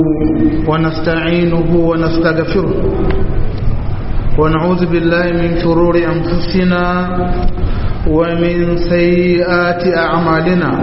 ونستعينه ونستغفره ونعوذ بالله من شرور أنفسنا ومن سيئات أعمالنا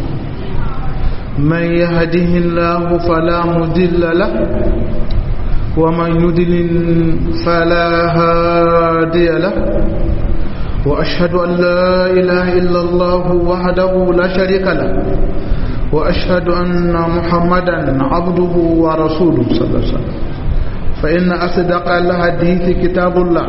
من يهده الله فلا مضل له ومن يضلل فلا هادي له وأشهد أن لا إله إلا الله وحده لا شريك له وأشهد أن محمدا عبده ورسوله صلى الله عليه وسلم فإن أصدق الحديث كتاب الله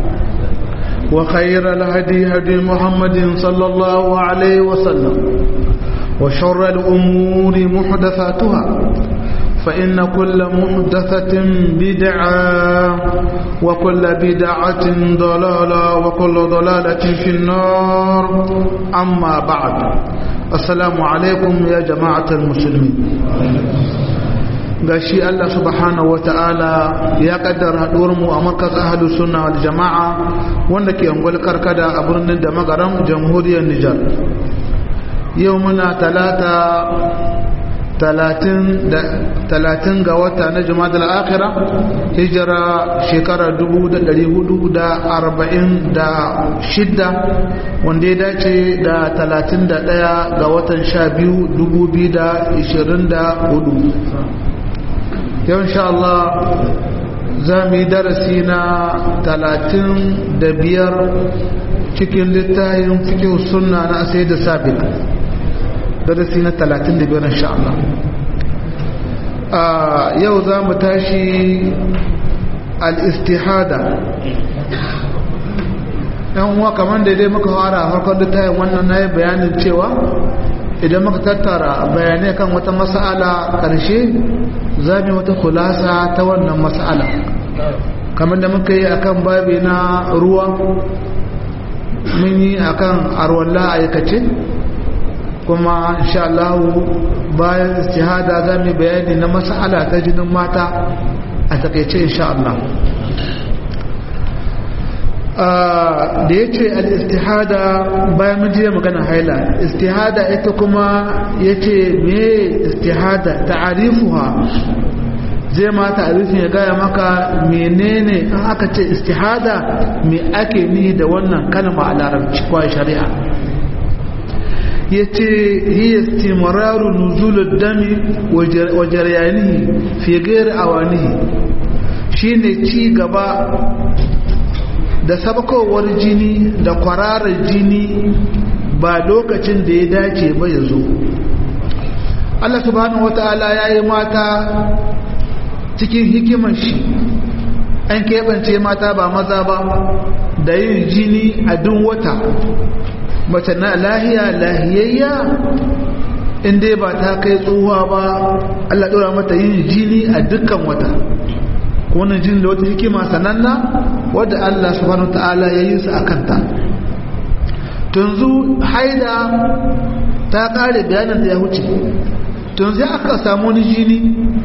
وخير الهدي هدي محمد صلى الله عليه وسلم وشر الأمور محدثاتها فإن كل محدثة بدعة وكل بدعة ضلالة وكل ضلالة في النار أما بعد السلام عليكم يا جماعة المسلمين gashi Allah subhanahu wa ta'ala ya kaddara mu a markaz ahalus sunna wal jama'a wanda ke angwal karkada a birnin da magaram jamhuriyar Nijar yau muna talata talatin ga wata na jumada al'akira hijira shekara 446 wanda ya dace da 31 ga watan 12 2024 yau insha Allah za mu yi darasi na 35 cikin littayin fikin sunna na asai da sabik darasi na 35 insha Allah yau za mu tashi al-istihada yan uwa kamar da dai muka fara farkon da tayin wannan na yi bayanin cewa idan muka tattara bayanai kan wata mas'ala karshe za mu wata kulasa ta wannan mas'ala kamar da muka yi akan babi na ruwa mun yi akan arwalla aikace kuma insha Allah bayan istihada za mu bayani na mas'ala ta jinin mata a takaice insha Allah da ya ce al-istihada bayan mun jiya magana haila istihada ita kuma ya ce me istihada ta'arifuha zai ma ta'arifin ya gaya maka menene in aka ce istihada me ake ni da wannan kalma a larabci kwa shari'a ya ce hiya istimararu nuzulud dami wa jaryanihi fi ghairi awanihi shine ci gaba da sabakowar jini da kwararar jini ba lokacin da ya dace ba ya zo Allah subhanahu wata'ala ya yi mata cikin hikimar shi an keɓance mata ba maza ba da yin jini a duk wata mace na lahiya lahiyayya inda ba ta kai tsohuwa ba Allah ɗora mata yin jini a dukkan wata wannan jini da wata hikima sananna wadda Allah subhanahu ta'ala ya yi su a kanta tunzu haida ta ƙare bayanin da ya wuce tunzu aka samu wani jini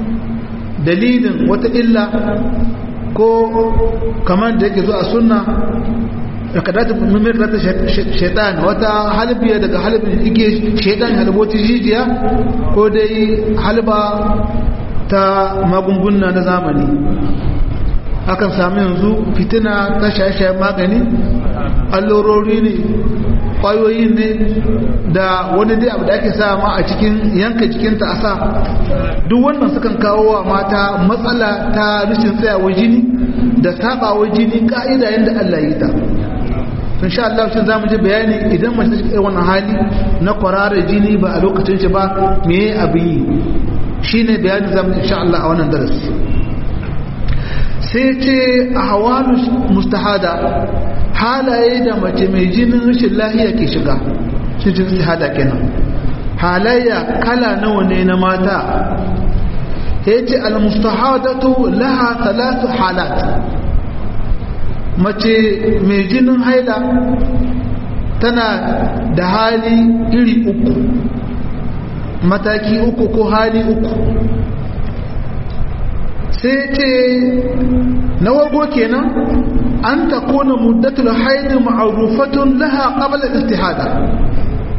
dalilin wata illa ko kamar da yake zo a sunna kadata mimir kadata shaitan wata halbiya daga halbin ike shaitan halboti jijiya ko dai halba ta magunguna na zamani akan sami yanzu fitina ta shaye-shayen magani allurori ne kwayoyi ne da wani dai abu da ake sama a cikin yanka jikinta a sa duk wannan sukan kawo wa mata matsala ta rashin tsayawar jini da sabawar jini ka'ida yadda Allah yi ta in sha Allah shi zamu ji bayani idan mace take irin wannan hali na kwararar jini ba a lokacin shi ba me abin yi shine bayani zamu insha Allah a wannan darasi sai ce ahwalu mustahada halaye da mace mai jinin rashin lahiya ke shiga shi jin istihada kenan halayya kala nawa ne na mata yace al mustahadatu laha thalathu halat mace mai jinin haila tana da hali iri uku mataki uku ko hali uku sai ce na wargo kenan an ta kona muddatul haidu ma'arufatun laha qabla istihada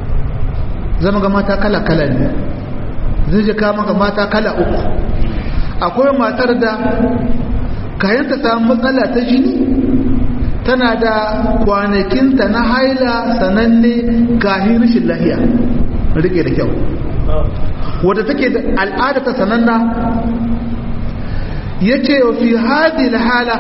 zama ga mata kala kala ne zai je kama ga mata kala uku akwai matar da kayan ta samu matsala ta jini tana da kwanakinta na haila sananne kahin rashin lahiya rike da kyau wadda take da al'ada ta sananna ya ce wa fi hadi hala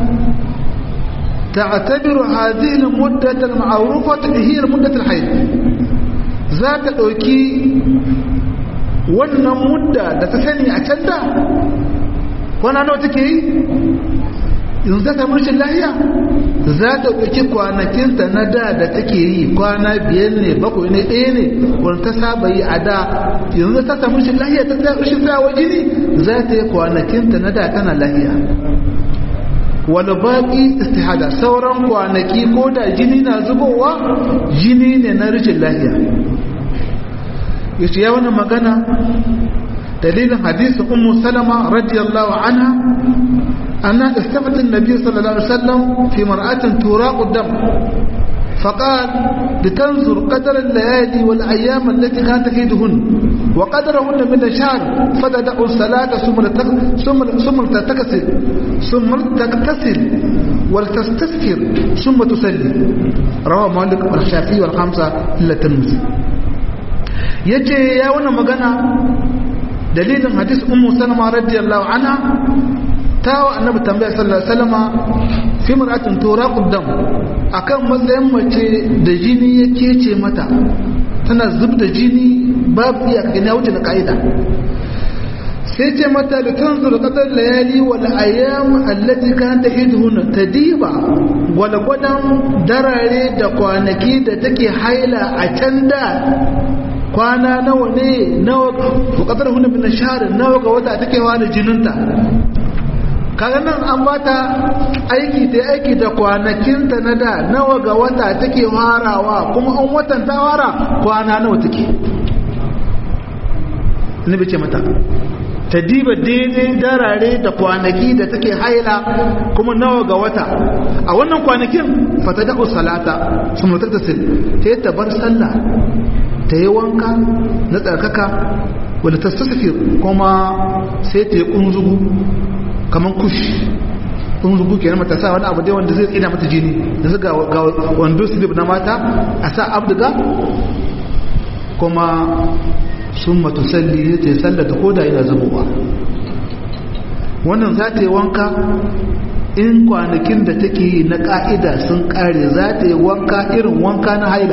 تعتبر هذه المدة المعروفة هي المدة الحيض ذات ɗauki wannan mudda da ta sani a can da kwana nawa take yi yanzu ta samu rashin lahiya za ta ɗauki kwanakinta na da da take yi kwana biyar ne bakwai ne ɗaya ne wani ta saba yi a da yanzu ta samu rashin lahiya ta rashin tsawa jini za ta yi kwanakinta na da tana lahiya wani baƙi istihada sauran kwanaki ko da jini na zubowa jini ne na rashin lahiya yace ya wani magana dalilin hadisin ummu salama radiyallahu anha anna istafat an-nabiy sallallahu alaihi wasallam fi mar'atin turaqu dam فقال لتنظر قدر الليالي والأيام التي كانت تفيدهن وقدرهن من الشهر فتدع الصلاة ثم ثم ثم تغتسل ثم تغتسل ولتستذكر ثم تصلي رواه مالك والشافعي والخمسة إلا الترمذي yace ya wannan magana dalilin hadis ummu salama radiyallahu anha ta wa annabi tambaya sallallahu alaihi wasallama fi mar'atin turaqud dam akan matsayin mace da jini ya kece mata tana zub da jini babu iya gani wuce na kaida sai ce mata da tanzur qadar layali wal ayyam allati kanat tahidhun tadiba wal gwadan darare da kwanaki da take haila a can da kwana nawa ne nawa bukatar hunna bin shahr nawa ga wata take wani jininta kaga nan an bata aiki ta aiki da kwanakinta na da nawa ga wata take harawa kuma an watan ta hara kwana nawa take ni bace mata ta diba daidai darare da kwanaki da take haila kuma nawa ga wata a wannan kwanakin fata da salata sun mutar da sil ta yi tabar sallah ta yi wanka na tsarkaka wadda ta sassafir kuma sai ta yi kunzugu kamar kush kunzugu ke mata sa wani abu dai wanda zai tsina mata jini da su ga wando slip na mata a sa abduga kuma sun matu salli ta yi sallata koda yana zamowa wannan za ta yi wanka in kwanakin da take yi na ka'ida sun kare za ta yi wanka irin wanka na haila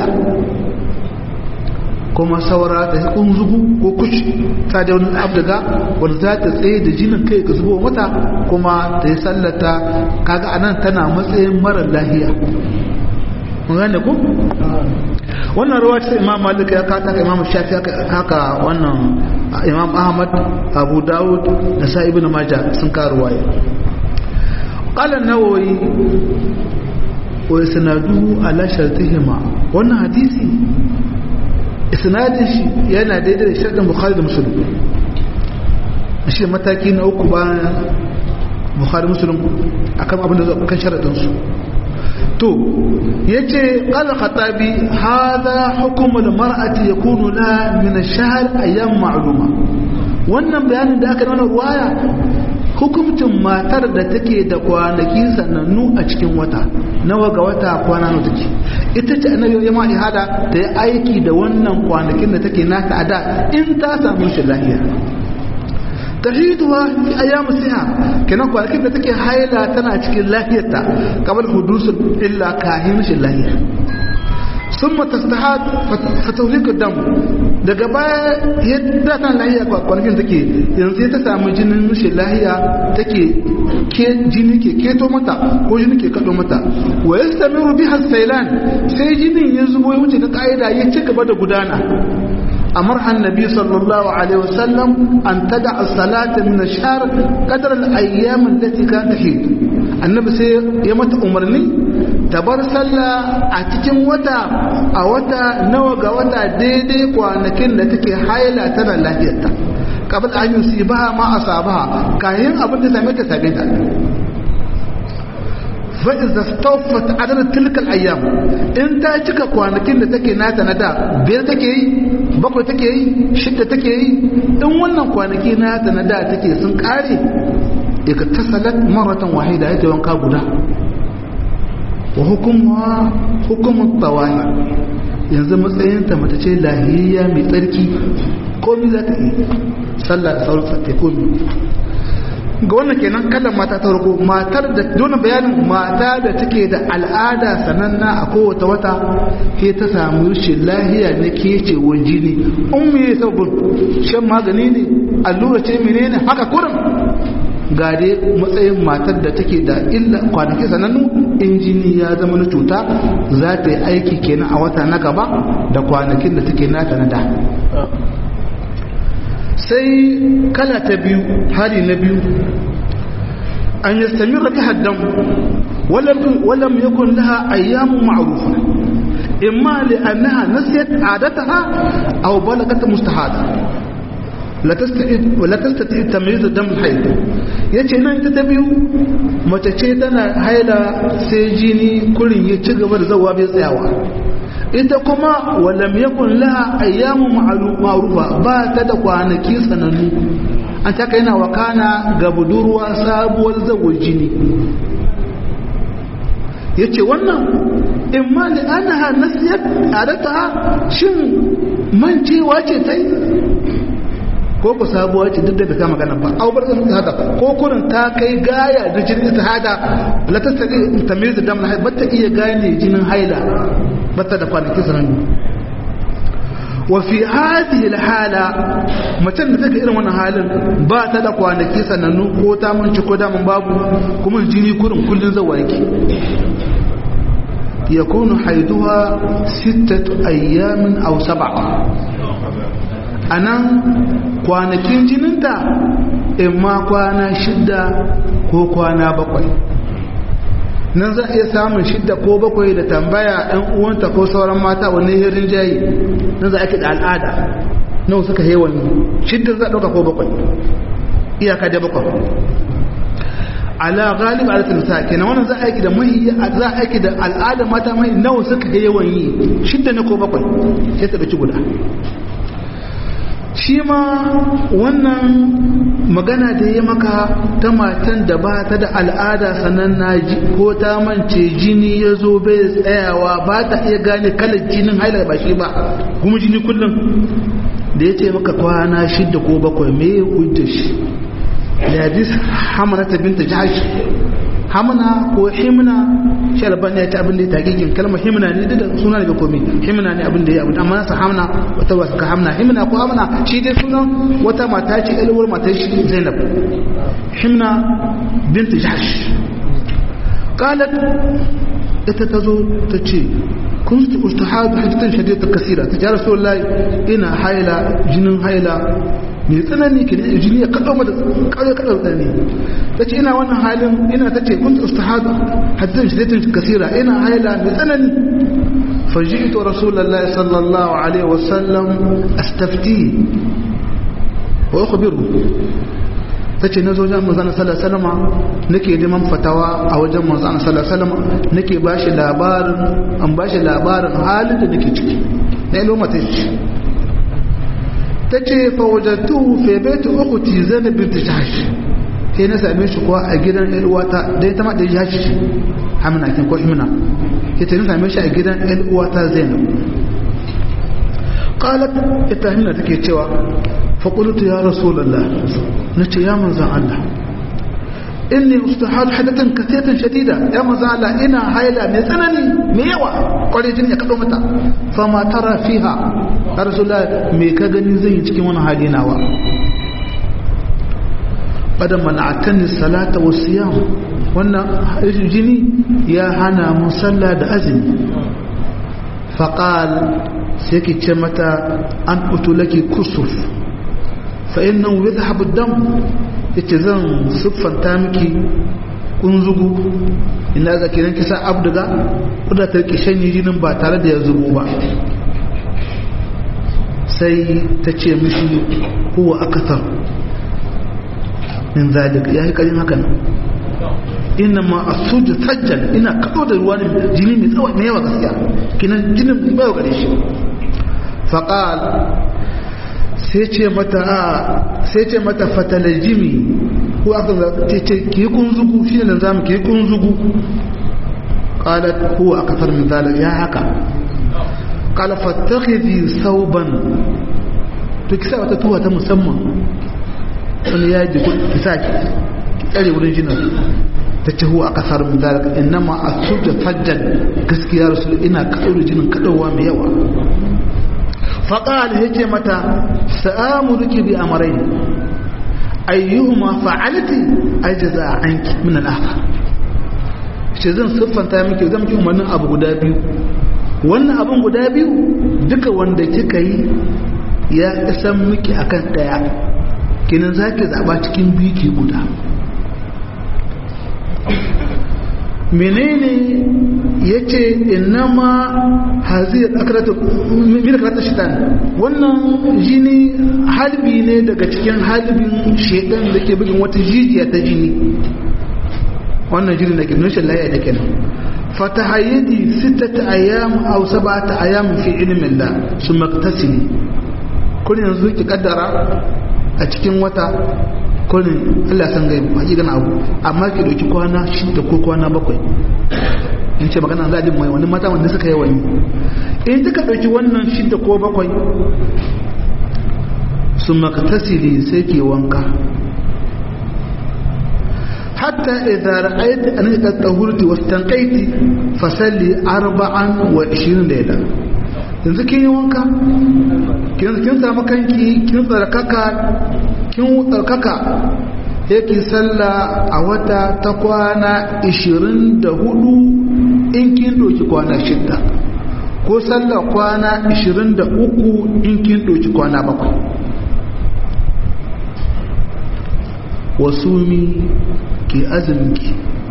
kuma saura da kunzugu ko kushi ta da wani abdaga wanda za ta tsaye da jinin kai ka zubo mata kuma ta yi sallata kaga anan tana matsayin marar lahiya mun gane ku wannan ruwa ce imam malik ya kata ka imam shafi haka wannan imam ahmad abu dawud da sa ibn majah sun ka ruwaya qala an-nawawi wa isnaduhu ala shartihima wannan hadisi isnadin shi yana daidai da shartin bukhari da muslim shi mataki na uku bayan bukhari muslim akan abin da zai kan sharadin su to yace qala khatabi hadha hukm al mar'ati yakunu la min ash-shahr ayyam ma'luma wannan bayanin da aka nuna ruwaya hukumcin matar da take da kwanaki sanannu a cikin wata nawa ga wata kwana nawa take ita ce annabi ya ma ihada ta yi aiki da wannan kwanakin da take nata a da in ta samu shi lahiya tahiduwa fi ayyamu siha kenan kwanakin da take haila tana cikin lahiyarta kamar hudusul illa kahin shi lahiya ثم تستحاد فتهلك الدم daga baya yadda ta lahiya kwanakin take yanzu ta samu jinin mishi lahiya take ke jini ke keto mata ko jini ke kado mata wa yastamiru biha saylan sai jinin ya zubo ya wuce ta kaida ya ci gaba da gudana amar annabi sallallahu alaihi wasallam an tada as-salata min ash-shahr qadar al-ayyam allati kanat tahid annabi sai ya mata umarni ta bar sallah a cikin wata a wata nawa ga wata daidai kwanakin da take haila tana lafiyarta kabal an yi ba ma a sabaha kayan abin da same ta same ta fa'iza staufat adadin tilkal ayyam in ta cika kwanakin da take nata na da biyar take yi bakwai take yi shidda take yi in wannan kwanaki na ta na da take sun kare daga tasalat maratan wahida ya wanka guda wa hukumuwa hukumun tsawahi yanzu matsayinta mata ce lahiyayya mai tsarki komi za ta yi sallah da sauran sattai komi ga wannan kenan kallon mata ta farko matar da dole bayanin mata da take da al'ada sananna a kowace wata ke ta samu rashin lahiya na kecewar jini in me sabon shan magani ne allura ce menene haka kurin ga dai matsayin matar da take da illa kwanaki sanannu in jini ya zama na cuta za ta yi aiki kenan a wata na gaba da kwanakin da take nata na da sai kala ta biyu hali na biyu an yi sami rafi haddan walam yakun laha ayyamun ma'arufa imma li'annaha nasiyat adataha aw balagat mustahada la tastati tamyiz dam al-hayd yace nan ita ta biyu mace ce tana haila sai jini kurin ya ci gaba da zawa bai tsayawa ita kuma walam yakun laha ayyamu ma'rufa ba ta da kwanaki sanannu an ta kai na wakana ga budurwa sabuwar zawar jini yace wannan imma li annaha nasiyat adata shin mancewa ce tai ko ku sabuwa ce duk da ta magana ba au bar zan hada ko kurin ta kai gaya da jinin ta hada la ta sadi tamyiz da dam ba ta iya gane jinin haila ba ta da kwanaki sanannu wa fi hadhihi alhala macen da take irin wannan halin ba ta da kwanaki sanannu ko ta munci ko da mun babu kuma jini kurin kullun zawa yake yakunu haiduha sittatu ayyamin aw sab'a a nan kwanakin jininta in ma kwana shidda ko kwana bakwai nan za a iya samun shidda ko bakwai da tambaya ɗan uwanta ko sauran mata wani hirin jayi nan za a da al'ada nan suka yi wani shidda za a ɗauka ko bakwai iyaka da bakwai ala galib ala tilsa kenan wannan za a aiki da mai za a aiki da al'ada mata mai nawa suka yi yawan yi shidda ne ko bakwai sai ta ɗauki guda shi ma wannan magana da ya maka ta matan da ba ta da al'ada sannan na ko ta mance jini ya zo bai tsayawa ba ta iya gane kalar jinin haila ba shi ba kuma jini kullum da ya ce maka kwana shidda ko bakwai me ya hujja shi da hadis hamana ta binta jahash hamna ko himna shi albani ya ta abin da ya taƙiƙin kalmar himna ne da suna da komi himna ne abin da ya abin amma nasa hamna wata wasu ka hamna himna ko hamna shi dai sunan wata mata ce ɗalwar mata shi zainab himna binta jahash qalat ita ta zo ta ce kun su ustahadu hajjatan shadidatan kasira ta ja rasulullahi ina haila jinin haila mai tsanani ke ne jini ya kaɗo mata ƙarfi kaɗo tsanani ta ce ina wannan halin ina ta ce kun ta ustahadu hadisin shiddatin kasira ina haila mai tsanani faji'tu rasulullahi sallallahu alaihi wasallam astafti wa ukhbiru ta ce na zo jan manzana sallallahu alaihi nake neman fatawa a wajen manzana sallallahu alaihi nake ba shi labarin an ba shi labarin halin da nake ciki na ilo mata ce ta ce fawajattu fe baitu ukhti zainab bint jahsh sai na same shi kuwa a gidan ƴar uwata dai ta ma da jahsh ce hamna kin ko himna sai na same shi a gidan ƴar uwata zainab qalat ita himna take cewa fa qultu ya rasulullah nace ya manzon Allah inni ustahad hadatan katatan shadida ya manzon Allah ina haila mai tsanani mai yawa kware jini ya kado mata fa ma tara fiha ya rasulullah me ka gani zan yi cikin wani hali nawa badan mana'atani salata wa siyam wannan jini ya hana mu sallah da azumi faqal sai ki ce mata an utulaki kusuf fa innahu yadhhabu ad-dam yace zan siffanta miki kunzugu ina ga kiran kisa abduga kuda ta rike shanye jinin ba tare da ya zubo ba sai ta ce mishi huwa akathar min zalik yayi karin haka nan inna ma asuju sajjal ina kado da ruwa jini mai tsawo mai yawa gaskiya kinan jinin bai gare shi faqal sai ce mata sai ce mata fatalajimi ko aka ce ki kunzugu shi ne zamu ki kunzugu qalat huwa akthar min zalik ya haka qala fattakhidhi sauban to kisa wata tuwa ta musamman wani ya ji ki sa ki tsare wurin jinin ta ce huwa akthar min zalik innama asuja fajjan gaskiya rasul ina kaɗaure jinin kaɗauwa mai yawa فقال هيك متى سآمرك بأمرين أيهما فعلت أجزاء عنك من الآخر shi zan siffanta miki zan miki umarnin abu guda biyu wannan abun guda biyu duka wanda kika yi ya isan miki akan daya kinin zaki zaba cikin biyu ki guda menene yace innama hazir akratu min akratu shaitan wannan jini halbi ne daga cikin halbin shaitan da ke bugin wata jijiya ta jini wannan jini da ke nushin laye da kenan fatahayyadi sittata ayyam aw sab'ata ayyam fi ilmin la summa iktasili kun yanzu ki kaddara a cikin wata kullum Allah san gaibu hakikan abu amma ki dauki kwana shida ko kwana bakwai in ce magana za a mai wani mata wanda suka yi wani in duka dauki wannan shida ko bakwai su makatasiri sai ke wanka hatta idan ra'ayta an ka tahurti wastanqaiti fasalli arba'an wa 20 layla yanzu kin yi wanka kin samu kanki kin tsarkaka kin tsarkaka yake sallah a wata ta kwana 24 in kin doki kwana shidda ko sallah kwana 23 in kin doki kwana bakwai wasu mi ke azuminki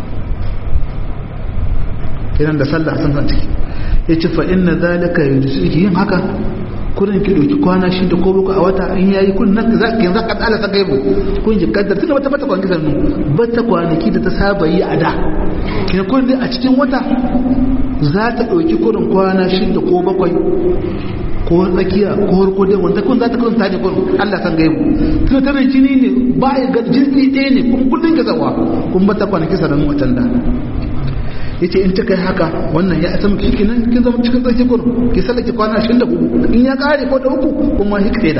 idan da sallah sun san ciki ya ce fa inna zalika yurisu yin haka kurin ki dauki kwana shi da ko a wata in yayi kun nan za ka za ka tsala ta gaibu kun ji kaddar tunda bata bata kwanaki sannu bata kwanaki da ta saba yi a da kina kun dai a cikin wata za ta dauki kurin kwana shi da ko bakwai ko tsakiya ko harko dai wanda kun za ta kun tare kun Allah san gaibu tunda tana jini ne ba ya ga jini ɗaya ne kun kullun ka zawa kun bata kwanaki sannu watan da yace in ta kai haka wannan ya isa miki nan kin zama cikin tsaki kur ki sallake kwana 24 in ya kare ko da uku kuma hik da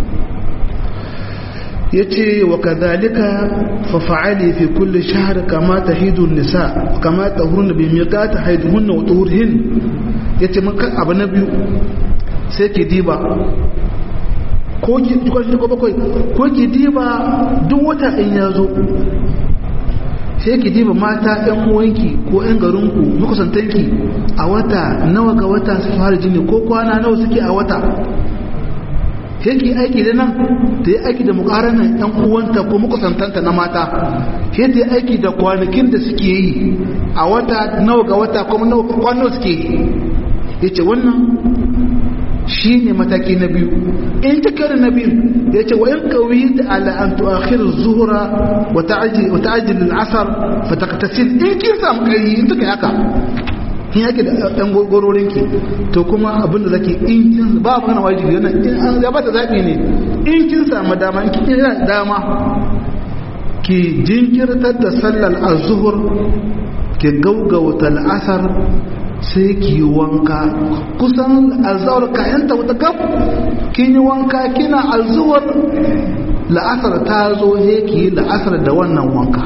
yace wa kadhalika fa fa'ali fi kulli shahr kama tahidu nisa kama tahurna bi miqat haiduhunna wa tuhurhin yace mun kan abu na biyu sai ki diba ko ki ko bakwai ko ki diba duk wata in ya zo sai ki diba mata ɗan uwanki ko ɗan garinku makusantanki a wata nawa ga wata su fara jini ko kwana nawa suke a wata sai ki aiki da nan ta yi aiki da mukaranan ɗan uwanta ko makusantanta na mata sai ta yi aiki da kwanakin da suke yi a wata nawa ga wata kuma nawa kwano suke yi ya ce wannan shi ne mataki na biyu in ta kare na biyu ya ce wa in kawai da ala an tuakhir zuhura wa ta'ajjil al-asr fa taqtasil in kin samu kai in take haka kin yake da dan gororin ki to kuma abin da zaki in kin ba magana wajibi yana in an ya bata zabi ne in kin samu dama in kin yana dama ki jinkirtar da sallar az-zuhr ki gaugauta al-asr sai ki yi wanka kusan alzawar kayanta wata kaf kin yi wanka kina alzuwar la'asar ta zo he ki yi la'asar da wannan wanka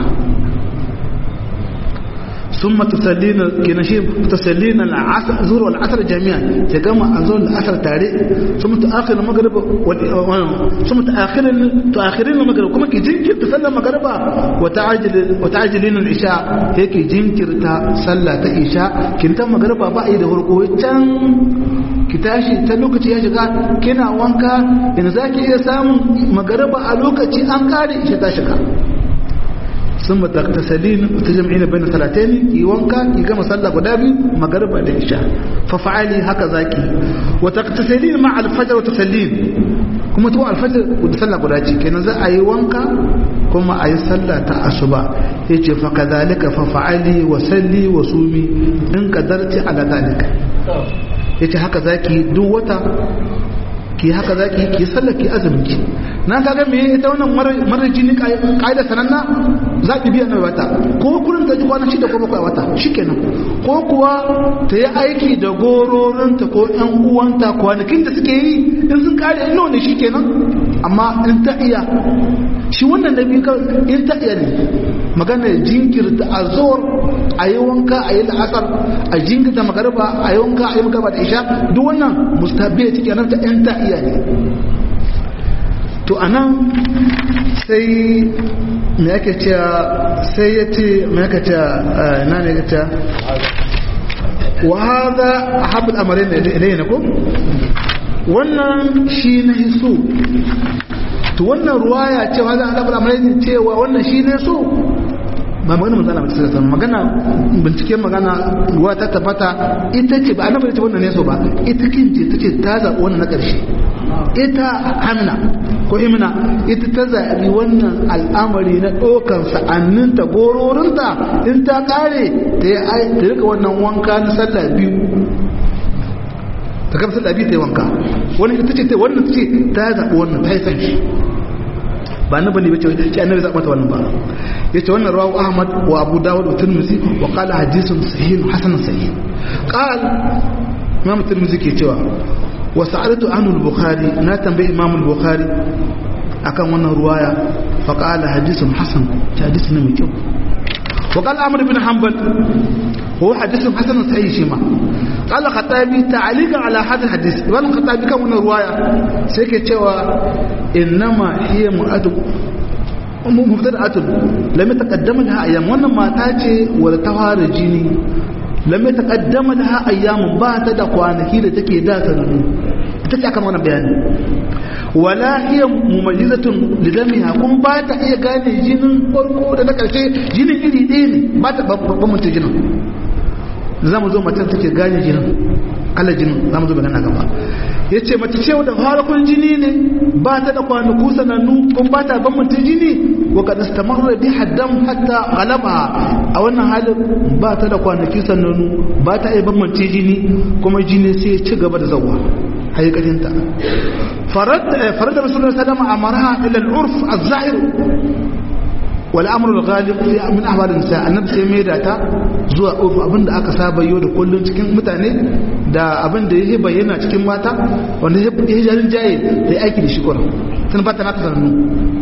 sun matasallina kina shi tasallina al'asar zuwa al'asar jami'a ta gama a zuwa al'asar tare sun mutu akhirin magariba sun mutu akhirin magariba kuma ki jinkirta sallar magariba wata ajilin al'isha ya ki jinkirta sallah ta isha kintan magariba ba a yi da farko can ki tashi ta lokaci ya shiga kina wanka yanzu za ki iya samun magariba a lokaci an kare isha ta shiga ثم تغتسلين وتجمعين بين الصلاتين يوانكا يقام صلى قدابي مغرب العشاء ففعلي هكذا كي وتغتسلين مع الفجر وتسلين كما تو الفجر وتصلى قداتي كنا زي اي وانكا كما اي صلى تاسبا يجي فكذلك ففعلي وسلي وصومي ان قدرت على ذلك yace haka zaki duk wata ki haka za ki ki sallar ki azumin ki na kaga me ita wannan mara jini kaida sananna za ki biya mai wata ko kullum ta ji kwana shida ko bakwai wata shikenan ko kuwa ta yi aiki da gororinta ko yan uwanta kwanakin da suke yi in sun kare ino ne shikenan amma in ta iya shi wannan da biyu in ta iya ne magana jinkirta a zuwar a yi wanka a yi la'asar a jinkirta magarba a yi wanka a yi magarba da isha duk wannan mustahabbi ya cike nan ta yan ta iya ne to a nan sai me ake cewa sai ya ce me ake cewa na ne ya ce wa haza ahabul amarin da ilayna ko wannan shi na hiso to wannan ruwaya cewa za a zaɓar amarai cewa wannan shi ne so ba magana magana mace sai magana bincike magana ruwa ta tabbata ita ce ba annabi ce wannan ne so ba ita kince tace ta zaɓi wannan na ƙarshe ita hamna ko imna ita ta zaɓi wannan al'amari na ɗaukan sa'anninta gororinta in ta ƙare ta yi rika wannan wanka na sallah biyu ta gaba sallah biyu ta yi wanka wani ita ce wannan ta ce ta zaɓi wannan ta yi san shi ba na bane bace shi annabi zaɓa mata wannan ba yace wannan rawu ahmad wa abu dawud wa tirmidhi wa qala hadithun sahih hasan sahih qal imam tirmidhi ke cewa wa sa'altu anhu al-bukhari na tambayi imam al-bukhari akan wannan ruwaya fa qala hadithun hasan ta hadisi ne mai kyau wa qala amr ibn hanbal هو حديث حسن صحيح شيما قال خطابي تعليقا على هذا الحديث وان خطابي كان من روايه سيكي cewa انما هي مؤدب مبتدأة لم يتقدم لها ايام wannan mata ce wanda ta fara jini lam yataqaddama laha ayyam ba ta da kwanaki da take da ta nunu ita ce akan wannan bayani wala hiya mumayyizatun lidamiha kun ba ta iya gane jinin farko da na karshe jinin iri ɗaya ne ba ta bambanta jinin za mu zo macen take gane jinin kala jinin za mu zo magana gaba ya ce mace ce da harkun jini ne ba ta da kwanaku sanannu kun ba ta bambanta jini wa kada su tamar da haddam hatta galaba a wannan halin ba ta da kwanaki sanannu ba ta iya bambanta jini kuma jini sai ci gaba da zawa haikatinta farad da rasulullah sallama amaraha ila al-urf az-zahir والامر الغالب من احوال النساء annabi sai mai da ta zuwa urfu abinda aka saba yau da kullun cikin mutane da abinda yake bayyana cikin mata wanda yake jarin jaye da aiki da shi kuran sun fata na sanannu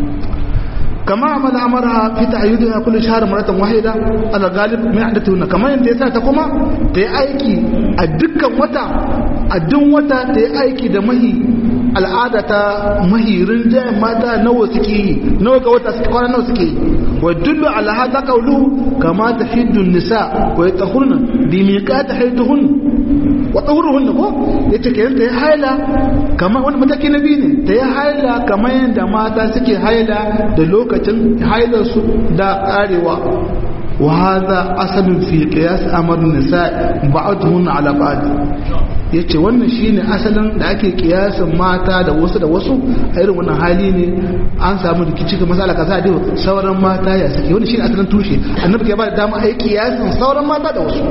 kama amal amara fi ta'ayyudiha kullu shahr maratan wahida ala galib min ahdatuna kama yanda yasa ta kuma ta yi aiki a dukkan wata a duk wata ta yi aiki da mahi al'ada ta mahirin jayin mata nawa suke yi nawa ga wata suke kwana nawa suke yi wa dullu ala hada qawlu kama tahiddu nisa wa yatahurna bi miqat haydhun wa tahurhun ko yace kayan ta yi haila kama wani mataki na biyu ne ta yi haila kamar yadda mata suke haila da lokacin hailar su da karewa وهذا أصل في قياس أمر النساء بعضهن على بعض yace wannan shine asalin da ake kiyasin mata da wasu da wasu a irin wannan hali ne an samu rikici ga masala kaza da sauran mata ya suke wannan shine asalin tushe annabi ke ba da dama ai kiyasin sauran mata da wasu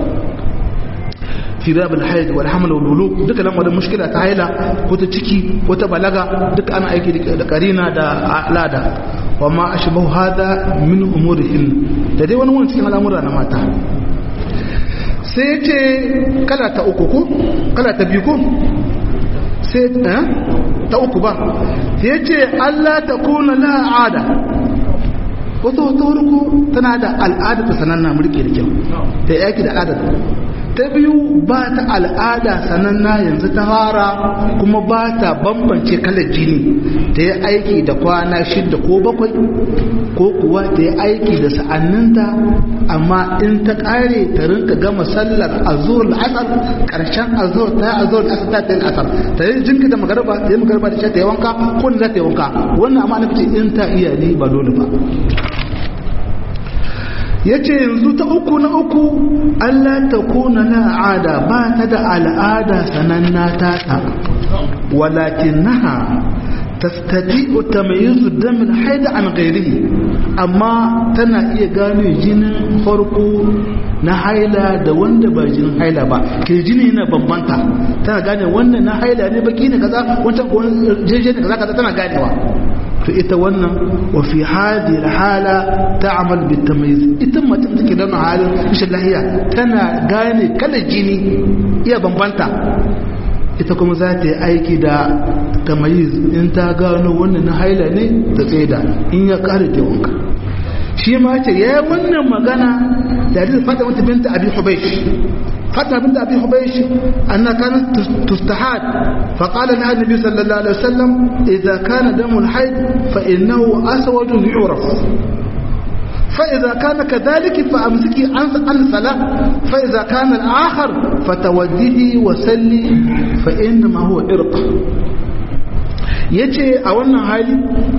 fi babul haid wal haml wal wuluk duka lamarin mushkila ta haila ko ta ciki ko ta balaga duka ana aiki da karina da alada wa ma ashbahu hada min umurihin da dai wani wani cikin al'amura na mata sai ce kala ta uku ko kala ta biyu ko sai ta uku ba sai ce Allah ta kuna la'ada wata wata wurku tana da al'ada ta sananna mulki da kyau ta yaki da al'ada ta biyu ba ta al'ada sananna yanzu ta fara kuma ba ta bambance kalar jini ta yi aiki da kwana shidda ko bakwai ko kuwa ta yi aiki da sa'anninta amma in ta kare ta rinka gama sallar azur al'asar karshen azur ta azur al'asar ta yi asar ta yi jinka da magarba ta yi magarba da ta yi wanka ko za ta yi wanka wannan amma na fice in ta iya ne ba dole ba ya ce yanzu ta uku na uku Allah ta kuna na al'ada ba ta da al'ada sananna ta ta walakin naha tastati'u tamayyizu damil haida an ghairihi amma tana iya gane jinin farko na haila da wanda ba jinin haila ba ke jini yana bambanta tana gane wannan na haila ne baki ne kaza wancan ko jeje ne kaza kaza tana ganewa to ita wannan wa fi hadhihi alhala ta'mal bit tamyiz ita mutum take da halin rashin lahiya tana gane kalar jini iya bambanta ita kuma za ta yi aiki da tamayiz in ta gano wannan na haila ne ta tsaida in ya kare ta wanka shi ma ce ya yi wannan magana da hadisi fatima binta abi hubaish fatima binta abi hubaish anna kanat tustahad fa qala laha nabi sallallahu alaihi wasallam idza kana damul haid fa innahu aswadun yu'raf فإذا كان كذلك فأمسكي عن الصلاة فإذا كان الآخر فتوديه وسلي فإنما هو إرق yace a wannan hali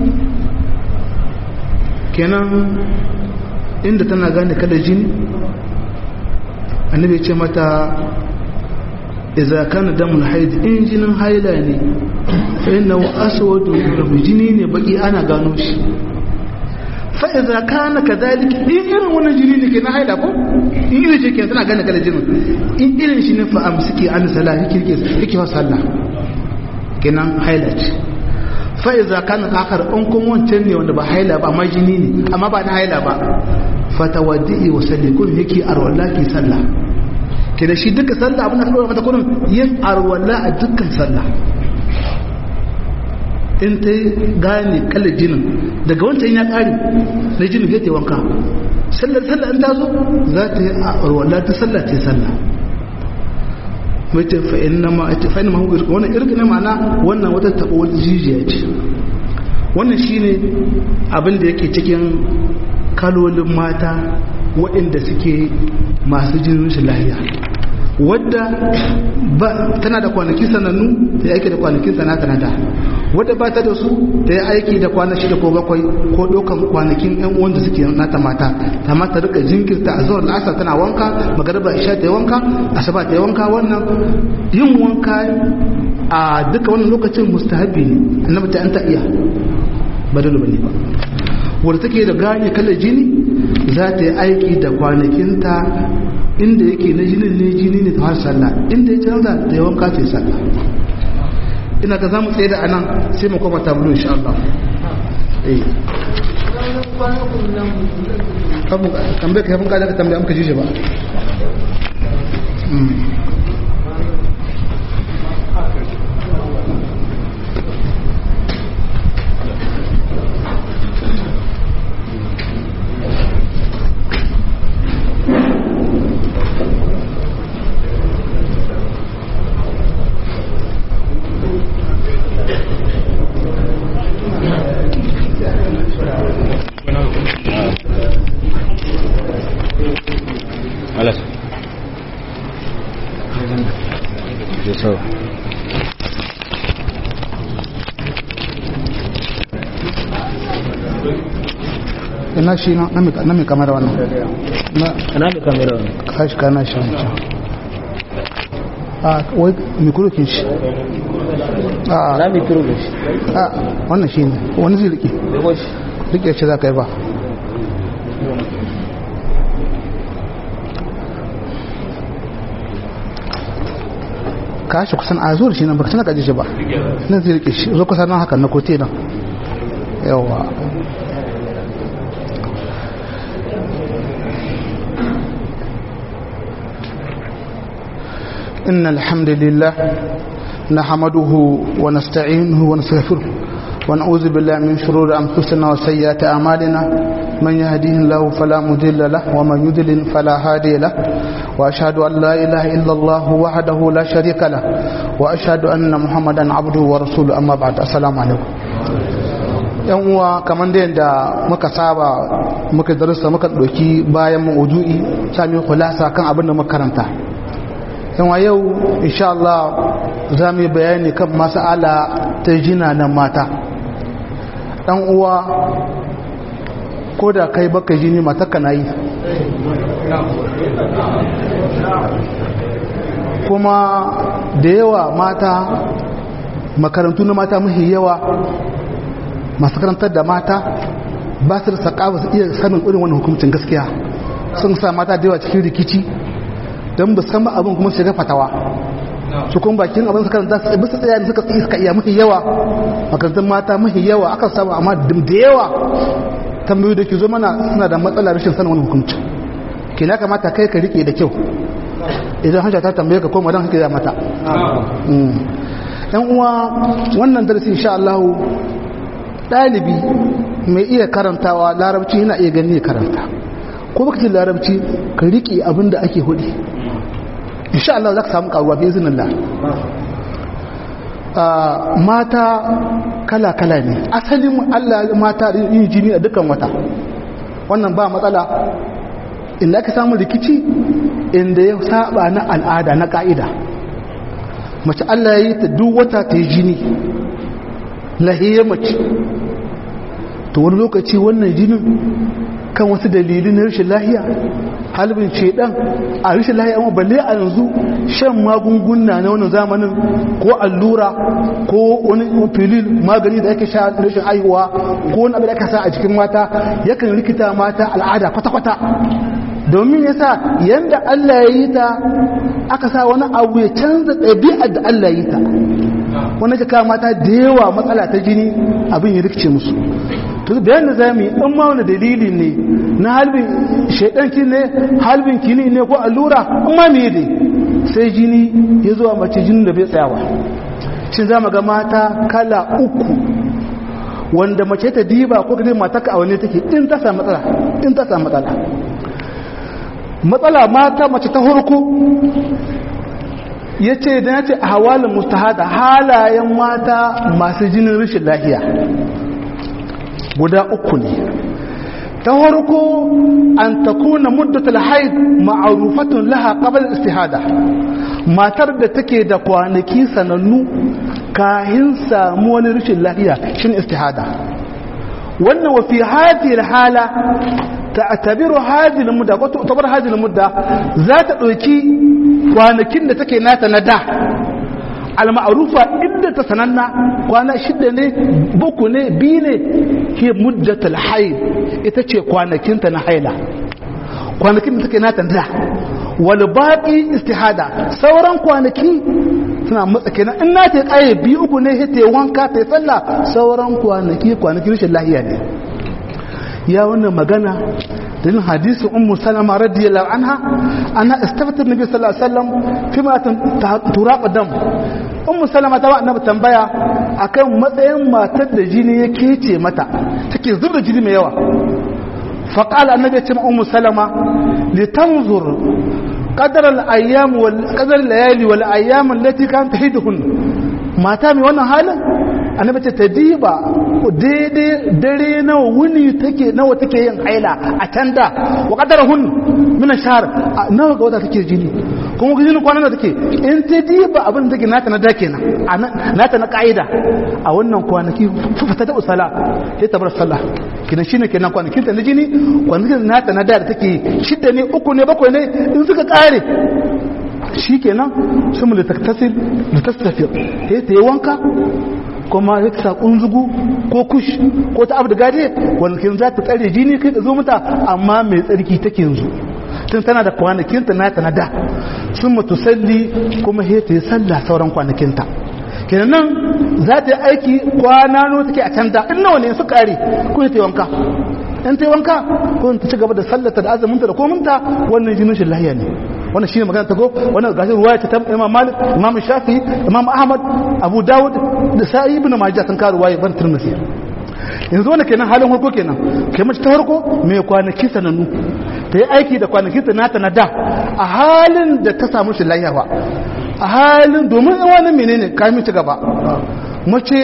kenan inda tana gane kada jini annabi ce mata idza kana damul haid in jinin haila ne fa innahu aswadu jini ne baki ana gano shi fa'iza kana ka zaliki in irin wannan jini ne ke na haila ko in irin shi ke tana gane kala jinin in irin shi ne fa'am suke an sala yake wa sallah kenan haila ce fa'iza kana kakar in kun wancan ne wanda ba haila ba amma jini ne amma ba na haila ba fata wadda'i wa salli kun yake arwalla ke sallah kenan shi duka sallah abin da ka mata kurin yin arwalla a dukkan sallah in ta gane kalar jinin daga wancan ya ƙari na jinin ya ta wanka sallar sallar in ta zo za ta yi a arwala ta sallar ta yi sallah mace fa'in na ma fa'in ma irka wannan irka na ma'ana wannan wata taɓa wata jijiya ce wannan shine abin da yake cikin kalolin mata waɗanda suke masu jinin shi lahiya wadda tana da kwanaki sanannu ta yi aiki da kwanakin sanata na da wadda ba ta da su ta yi aiki da kwana shida ko bakwai ko ɗaukan kwanakin yan uwan da suke nata mata ta mata rika jinkirta a zuwa la'asar tana wanka magariba isha ta yi wanka asaba ta yi wanka wannan yin wanka a duka wannan lokacin mustahabi ne annabi ta an ta iya ba dole bane ba wadda take da gane kalar jini za ta yi aiki da kwanakinta inda yake na jinin ne jini ne ta har sallah inda ya canza da yawan kace sallah ina ga zamu tsaye da anan sai mu koma tabulu insha Allah eh abu tambaye ka bunka da tambaye amka jije ba ina shi na mai kamar wannan na mai kamar wannan kashi kana shi wancan a wai mikurokin shi na mai kiro da shi a wannan shi ne wani zai rike rike ce za ka yi ba kashi kusan a zuwa shi nan baka tana kaji shi ba nan zai rike shi zo kusa nan haka na kote nan yawa إن الحمد لله نحمده ونستعينه ونستغفره ونعوذ بالله من شرور أنفسنا وسيئات أعمالنا من يهديه الله فلا مضل له ومن يضلل فلا هادي له وأشهد أن لا إله إلا الله وحده لا شريك له وأشهد أن محمدا عبده ورسوله أما بعد السلام عليكم yan uwa kamar da yadda muka saba muka darussa muka ɗauki bayan maudu'i sami kulasa kan abin da muka karanta yanwa yau insha Allah za mu yi bayani kan masala ta jina na mata ɗan uwa ko da kai baka jini mata kana yi kuma da yawa mata makarantu na mata mahi yawa masu karantar da mata ba su da sakawa su iya sanin irin wannan hukuncin gaskiya sun sa mata da yawa cikin rikici don ba san abin kuma shiga fatawa su kuma bakin abin su karanta su bisa tsaya suka tsaye suka iya mahi yawa makarantun mata mahi yawa aka samu amma da yawa tambayoyi da ke zo mana suna da matsala rashin sanin wani hukunci ke na kamata kai ka rike da kyau idan hajja ta tambaye ka koma don haka mata yan uwa wannan darasi insha Allah ɗalibi mai iya karantawa larabci yana iya gani ya karanta ko baka ce larabci ka rike abin da ake hudi insha Allah za ka samu karuwa bi izinin mata kala-kala ne asalin Allah mata yin jini a dukkan wata wannan ba matsala inda aka samu rikici inda ya saba na al'ada na ka'ida mace Allah ya yi ta duk wata ta yi jini lahiyar mace to wani lokaci wannan jinin kan wasu dalilin na rashin lahiya halibin shedan a rashin lahiya amma balle a yanzu shan magunguna na wannan zamanin ko allura ko wani filin magani da ake sha rashin haihuwa ko wani abu da aka sa a cikin mata yakan rikita mata al'ada kwata-kwata domin yasa yanda Allah ya yi ta aka sa wani abu ya canza ɗabi'ar da Allah ya yi ta wani ka kawo mata da yawa matsala ta jini abin ya rikice musu to bayan da zamu yi in ma wani dalili ne na halbin shaidanki ne halbin kini ne ko allura in ma me ne sai jini ya zuwa mace jinin da bai tsayawa shin za mu ga mata kala uku wanda mace ta diba ko kaje mata ka awane take in ta samu matsala in ta samu matsala matsala mata mace ta hurku ya ce da ya ce a hawalin mustahada halayen mata masu jinin rashin lahiya guda uku ne ta harko an ta kuna muddatul haid ma'arufatun laha qabl istihada matar da take da kwanaki sanannu kahin samu wani rashin lahiya shin istihada wannan wa fi hadhihi hala ta'tabiru hadhihi al-mudda ko ta'tabar hadhihi al-mudda za ta dauki kwanakin da take nata na da al-ma'rufa inda ta sananna kwana shida ne buku ne bi ne ke muddatul haid ita ce kwanakin ta na haila kwanakin da take nata da wal baqi istihada sauran kwanaki suna matsa kenan in na ta kaye bi uku ne ta wanka ta sallah sauran kwanaki kwanaki rashin lahiya ne ya wannan magana dalilin hadisi ummu salama radiyallahu anha ana istafata nabi sallallahu alaihi wasallam fi ma turaq dam ummu salama ta annabi tambaya akan matsayin matar da jini ya kece mata take zubda jini mai yawa fa qala annabi ya ce ma ummu salama litanzur qadar al-ayyam wal qadar al-layali wal ayyam allati kanat tahidhun mata mai wannan halin annabi ce ta diba daidai dare nawa wuni take nawa take yin haila a can da wa qadarahun min ash-shahr nawa ga wata take jini kuma ga jini kwanan da take in ta diba abin da take nata na da kenan nata na kaida a wannan kwanaki fata da usala sai ta bar sallah kina shine kenan kwanakin ta na jini kwanakin nata na da da take shidda ne uku ne bakwai ne in suka kare shi kenan sun litaktasir litaktasir sai ta yi wanka kuma ya ta kunzugu ko kush ko ta abu da gade wanda za ta tsare jini kai da zo mata amma mai tsarki take yanzu tun tana da kwanakinta nata na da sun mutu salli kuma he ta yi sallah sauran kwanakinta kenan nan za ta yi aiki kwana no take a can da in nawa ne su kare ko ta yi wanka in ta yi wanka ko ta ci gaba da sallata da azuminta da kominta wannan jinin shi lahiya ne wannan shine magana ta go wannan gashi ruwaya ta Imam Malik Imam Shafi Imam Ahmad Abu Dawud da Sa'i ibn Majah sun karu ruwaya ban Tirmidhi yanzu wannan kenan halin farko kenan kai mace ta farko mai kwanaki sanannu ta yi aiki da kwanaki ta nata na da a halin da ta samu shi lahiya ba a halin domin wani menene kamin ci gaba mace